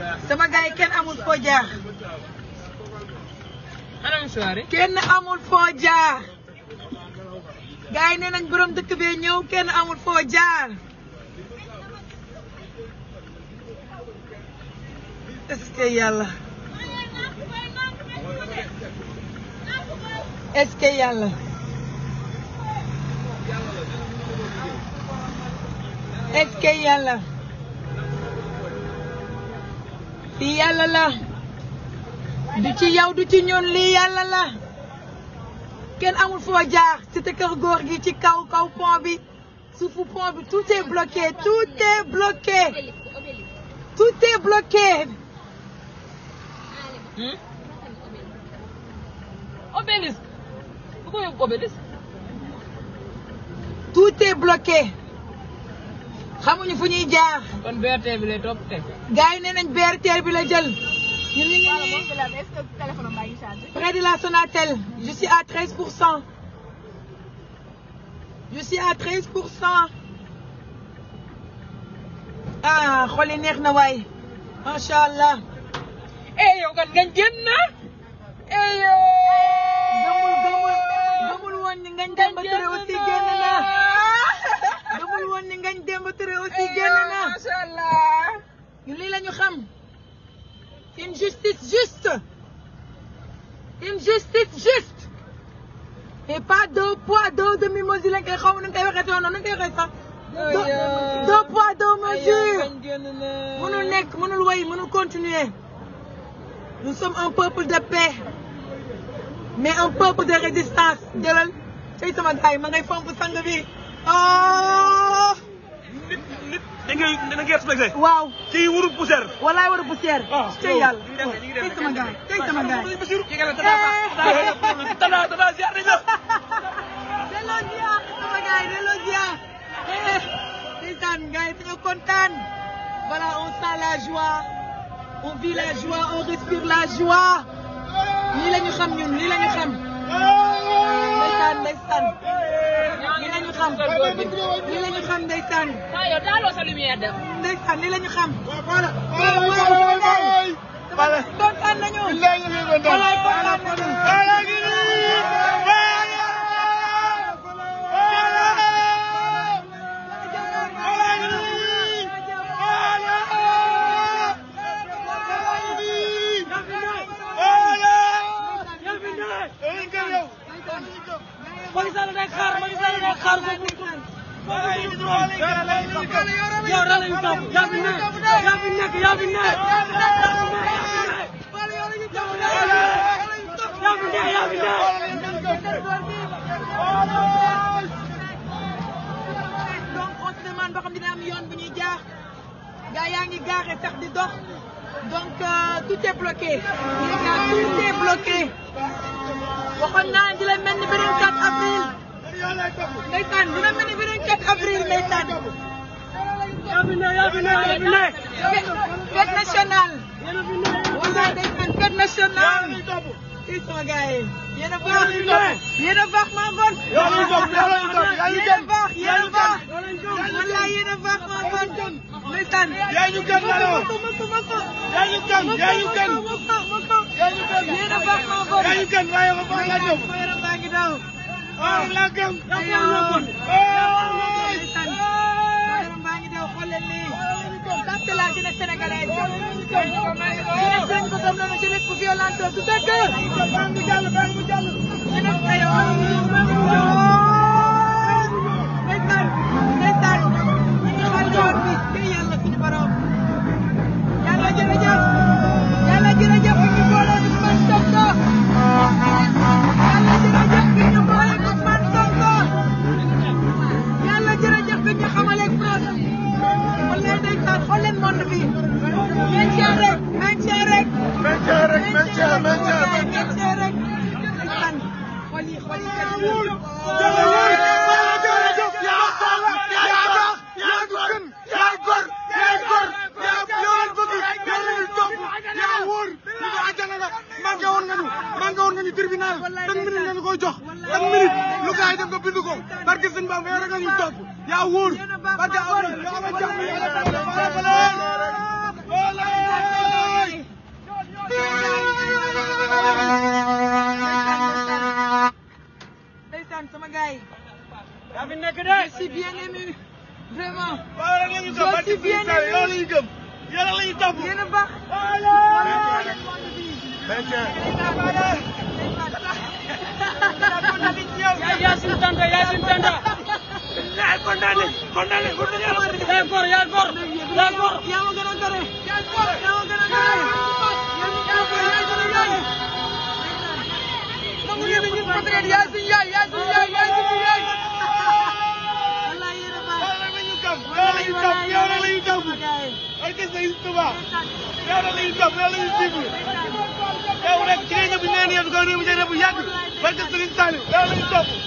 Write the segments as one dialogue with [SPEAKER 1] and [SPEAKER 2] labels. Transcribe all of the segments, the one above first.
[SPEAKER 1] sama gars yi kenn amul foo jaar
[SPEAKER 2] anam soirée.
[SPEAKER 1] kenn amul foo jaar gars yi nee nañ borom dëkk bee ñëw kenn amul foo jaar est-ce que yàlla est-ce que yàlla est-ce que yàlla lii yàlla la du ci yow du ci ñun lii yàlla la kenn amul foo jaar cité kër góor gi ci kaw kaw pont bi suufu pont bi tout est bloqué tout est bloqué tout est bloqué
[SPEAKER 2] obélisque. bu ko yóbbu obélisque.
[SPEAKER 1] tout est bloqué xamuñu fu ñuy jaar
[SPEAKER 2] kon BRT bi lay topp teg.
[SPEAKER 1] gars yi nee nañ BRT bi la jël ñun ñu ngi nii près de la Sonatel je suis à 13 pour cent je suis à 13 pour cent ah xool yi neex na waay macha allah.
[SPEAKER 2] eh yow kan ngañ génn na. eh yow.
[SPEAKER 1] gëmul gëmul gëmul woon ni ngañ Demba Touré aussi génn na gëmul woon ni ngañ Demba Touré aussi génn na
[SPEAKER 2] macha allah.
[SPEAKER 1] ñun lii la ñu xam une justice juste une justice juste et pas deux poids deux demi-mesures lañ koy xaw ma nu ñu koy waxee noonu nu ñu koy waxee sax. deux deux poids deux mesures.
[SPEAKER 2] ngañ génn na.
[SPEAKER 1] mënul nekk mënul wéy mënul continuer nous sommes un peuple de paix mais un peuple de résistance jëlal tey sama gars yi ma ngay fomp sang bi oh
[SPEAKER 3] nit nit da ngay da ngay respecté.
[SPEAKER 1] waaw
[SPEAKER 3] kii wuru poussière.
[SPEAKER 1] walaay war a poussière
[SPEAKER 3] ah
[SPEAKER 1] tey yàlla
[SPEAKER 3] ñu ngi dem ñu ngi dem
[SPEAKER 1] tey sama gars yi tey sama gars yi
[SPEAKER 2] ci gën a tata
[SPEAKER 3] tata tata ziar nañ la.
[SPEAKER 1] delloo ziar sama gars yi delloo ziar ndeysaan gars yi dañoo kontaan voilà on sent la joie on vit la joie on respire la joie lii la ñu xam ñun lii la ñu xam ndeysaan ndeysaan lii la ñu xam lii la ñu xam ndeysaan
[SPEAKER 2] ah yow taaloo sa lumière dem.
[SPEAKER 1] ndeysaan lii la ñu xam waaw waaw kontaan nañu walaay kontaan nañu
[SPEAKER 2] Macky Sall day xaar Macky Sall day xaar ko yow da lay topp yaa fi nekk yaa fi nekk yaa fi nekk yaa fi nekk yaa fi nekk
[SPEAKER 1] donc on se demande ba xam dina am yoon bu ñuy jaar gaa yaa ngi gaare sax di dox donc euh, tout est bloqué les gars tout est bloqué waxoon naa dina mel ni beneen 4 avril ndeysaan dina mel ni beneen 4 avril ndeysaan
[SPEAKER 2] yaa fi nekk yaa fi nekk yaa fi nekk
[SPEAKER 1] fête nationale wala ndeysaan fête nationale i sama gars yi yéen a baax yéen a baax maa bon yéen a baax yéen a baax wallaay yéen a baax maa bon ndeysaan
[SPEAKER 3] yaa ñu gën la yow.
[SPEAKER 1] moko moko moko
[SPEAKER 3] yaa ñu gën yaa ñu gën.
[SPEAKER 1] moko moko
[SPEAKER 3] yaa ñu gën.
[SPEAKER 1] yéen a baax maa bon
[SPEAKER 3] yaa ñu gën waaye ba baax laa jëm.
[SPEAKER 1] sama yaram baa ngi daw
[SPEAKER 3] waaw laa gëm.
[SPEAKER 1] aywa ndeysaan sama yaram baa ngi daw xool leen lii ça c'est la jeunesse sénégalaise jeunesse lañ ko gëm noonu jeunesse bu violente du dëgg jeunesse aywa ndeysaan ndeysaan ñu ngi xaar yoon bi te yàlla suñu borom yàlla jërëjëf yàlla jërëjëf bi ñu boole Ousmane Sonko yàlla jërëjëf bi ñu boole Ousmane Sonko yàlla jërëjëf bi ñu xamaleeg France wala ndeysaan xool leen monde bi maintien rek maintien rek
[SPEAKER 3] Maintien rek maintien maintien
[SPEAKER 1] maintien rek ndeysaan xool yi xool yi
[SPEAKER 3] tribunal tan minute lañu koy jox tan minute lu gaay def nga bind ko barke sëñ Bamba yow rek nga ñu topp yaa wóor barke am na
[SPEAKER 1] sama gars yi.
[SPEAKER 2] yaa fi nekk de.
[SPEAKER 1] je suis bien ému vraiment.
[SPEAKER 3] waaw rek la ñu topp
[SPEAKER 1] Je suis bien
[SPEAKER 3] yow la ñu gëm yow la ñu topp.
[SPEAKER 1] yéen a baax.
[SPEAKER 2] yaa yaa suñu tante yaa suñu tante. yaa kontaan nañ kontaan nañ kontaan nañ. yaa góor yaa góor yaa góor.
[SPEAKER 1] yaa ma gën a gore. yaa ma gën a gore. yaa ma gën a gore yaa suñu yaay. nangu ngeen ne ñun peut-être yaa suñu yaay yaa suñu yaay yaa suñu yaay. wallaay yéen a baax.
[SPEAKER 3] yow la ñu topp yow la ñu topp yow la ñu topp. ay gis nga Touba yow la ñu topp yow la ñu suivre yow rek ci ngay ñëw bu ñu nee nii yow réew mi day bu yàgg barke Serigne Saliou yow la ñu topp.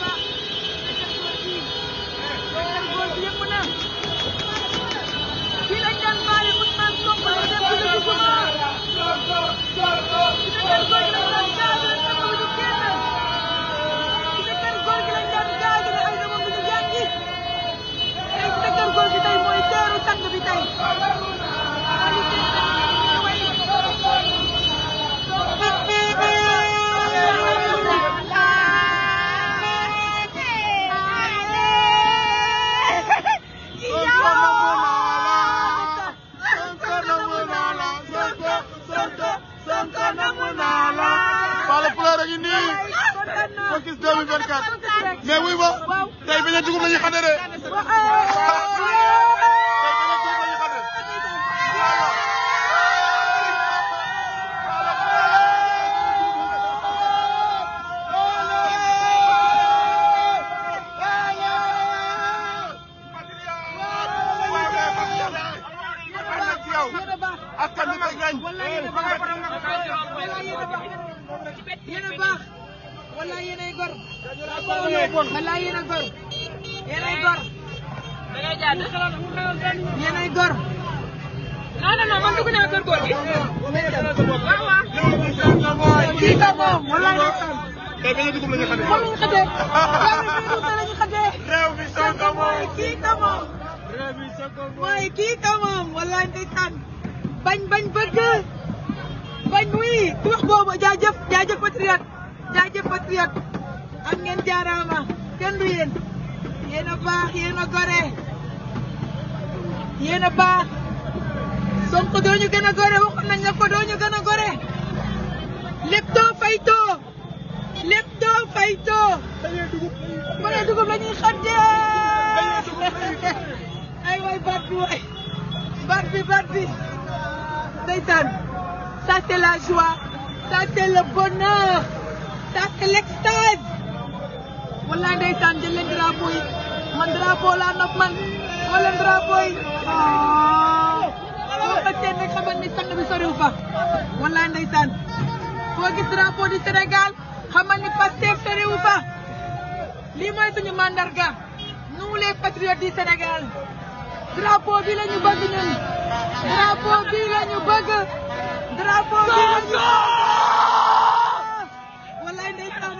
[SPEAKER 1] Fii lañ daan bàyyi Ousmane Sonko ñu dem ci dëkk Juma. ci sa kër góor gi lañ daan gaaju ne sang bi du génn. ci sa kër góor gi lañ daan gaaju ne ay dama bu ñu jàngi. tey ci sa kër góor gi tey mooy teeru sang bi tey.
[SPEAKER 3] Fala Fleur a ngi nii focus 2024 mais wuy ma tey bi nga dugub la ñuy xamee de tey bi nga dugub la ñuy xamee askan bi koy gañ
[SPEAKER 1] yéen a baax wala yéen ay gor wala yéen a gor yéen ay gor yéen ay gor
[SPEAKER 4] non non non man dugg naa kër góor gi. waaw waaw.
[SPEAKER 1] kii ka moom wala ndeysaan
[SPEAKER 3] tey bi nga dugub la ñuy xamee
[SPEAKER 1] moom lañu xëjee yow mi lañu xëjee
[SPEAKER 3] réew mi Sonko
[SPEAKER 1] mooy kii ka moom mooy kii ka moom wala ndeysaan bañ bañ bëgg bañ wi ku wax boobu jaajëf jaajëf patriote jaajëf patriote am ngeen jaaraama kenn du yéen yéen a baax yéen a gore yéen a baax Sonko doo ñu gën a gore waxoon nañ la ko doo ñu gën a gore lépp too fay too lépp too fay too bare dugub la ñuy xaddee ay waay baat bi waay baat bi baat bi ndeysaan ça c'est la joie ça c'est le bonheur ça c'est l'extase wallaay ndeysaan jël leen drapeau yi man drapeau laa nopp man wala drapeau yi boo ko seen rek xamal ni sang bi soriw fa wallaay ndeysaan foo gis drapeau du Sénégal xamal ni Pastef soriw fa lii mooy suñu mandarga nous les patriotes du Sénégal drapeau bi la ñu bëgg ñun drapeau bi la ñu bëgg drapeau bi la ñu wallaay ndeysaan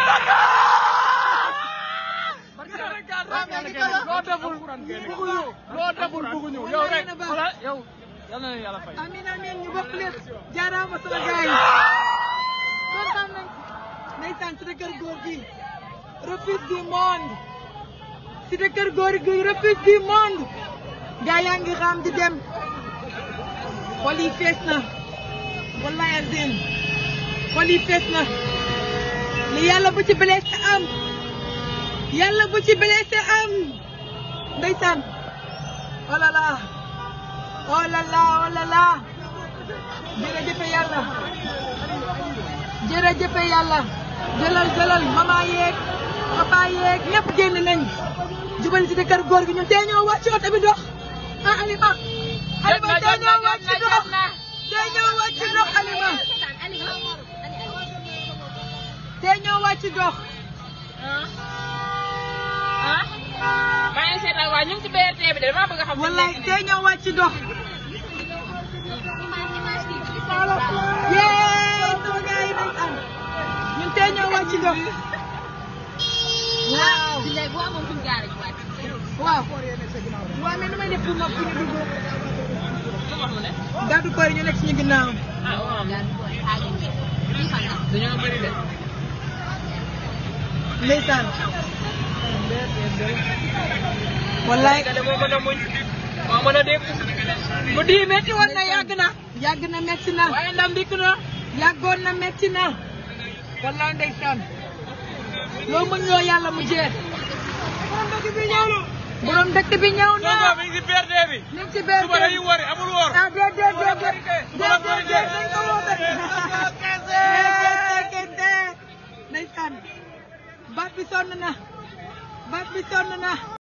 [SPEAKER 2] loo deful bëgguñu loo deful bëgguñu yow rek wala yow yal na leen yàlla fay.
[SPEAKER 1] amin amin ñu bokk lépp jaaraama sama gars yi kontaan nañ ndeysaan si kër góor gi refuge du monde si kër góor gi refuge du monde gaa yaa ngi raam di dem xol yi fees na wallaay azim xol yi fees na li yàlla bu ci blessé am yàlla bu ci blessé am ndeysaan oh là là oh là là oh là là jërëjëf yàlla jërëjëf yàlla jëlal jëlal mama yeeg papa yeeg ñëpp génn nañ jubal ci kër góor gi ñun tey ñoo wàcc oto bi dox ah Alima Alima tey ñoo wàcc dox tey ñoo wàcc dox Alima tey ñoo wàcc dox
[SPEAKER 4] ah. maa ngi seetaan waa ñu ngi ci BRT bi de damaa bëgg a xam.
[SPEAKER 1] wallaay tey ñoo wàcc dox yee sama gars yi nañ am ñun tey ñoo wàcc dox waaw
[SPEAKER 4] léegi boo amoon suñu gaare ji wàcc.
[SPEAKER 1] waaw waaw mais nu may def pour ma pour ñu dugg
[SPEAKER 4] lu wax mu ne.
[SPEAKER 1] gàddu koy ñu nekk suñu ginnaaw
[SPEAKER 4] ah waaw. dañoo bëri de.
[SPEAKER 1] ndeysaan wallaay
[SPEAKER 2] Sénégalais moo mën a muñ moo mën a dégg mu di metti woon na yàgg na
[SPEAKER 1] yàgg na metti na
[SPEAKER 2] waaye ndam dikk na
[SPEAKER 1] yàggoon na metti na wallaay ndeysaan loo mën loo yàlla mu jeex borom dëkk bi ñëw na
[SPEAKER 2] Sonko mi ngi si PRD bi
[SPEAKER 1] ñu ngi ci biir
[SPEAKER 2] suba dañuy wari amul woor
[SPEAKER 1] ah déedéet déedéet déedéet déedéet dañ ko woo ba kese kese ndeysaan baat bi sonn na baat bi sonn na